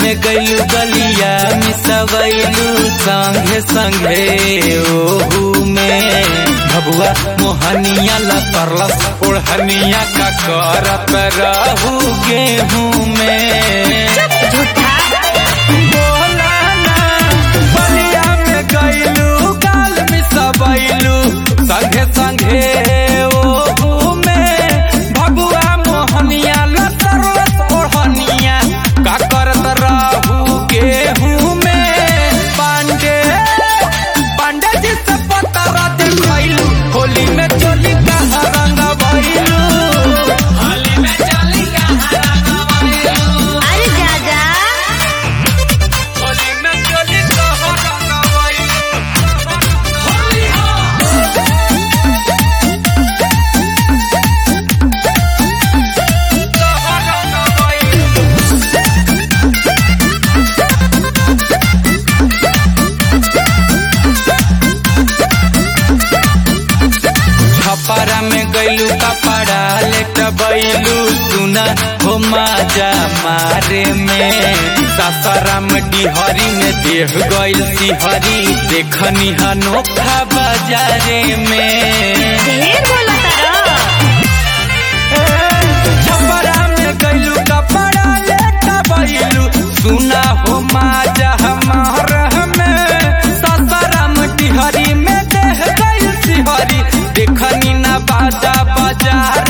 में गईलू गलिया मिसवैलू संगे संगे ओहू में भबुआ मोहनिया लपरलस ओढ़निया का करत रहू गेहूं में झूठा बोला ना बलिया में गईलू गाल मिसवैलू संगे संगे ओहू में भबुआ मोहनिया लपरलस ओढ़निया का करत रहू गेहूं में पांडे पांडे जी से पतरा देखैलू होली में चोली कहाँ रंग भइलू होली में चोली कहाँ रंग भइलू अरे जा जा होली में चोली कहाँ रंग भइलू होली हो कहाँ रंग भइलू छपरा में गईलू कपड़ा लेट बैलू सुना हो माजा मारे में सासाराम डिहरी में देह गईल सिहरी देखनी अनोखा बाजारे में ढेर बोला तारा छपरा में गईलू कपड़ा लेट बैलू सुना हो माजा हमार में सासाराम डिहरी में देह गईल सिहरी देखनी ना बाजा बाजार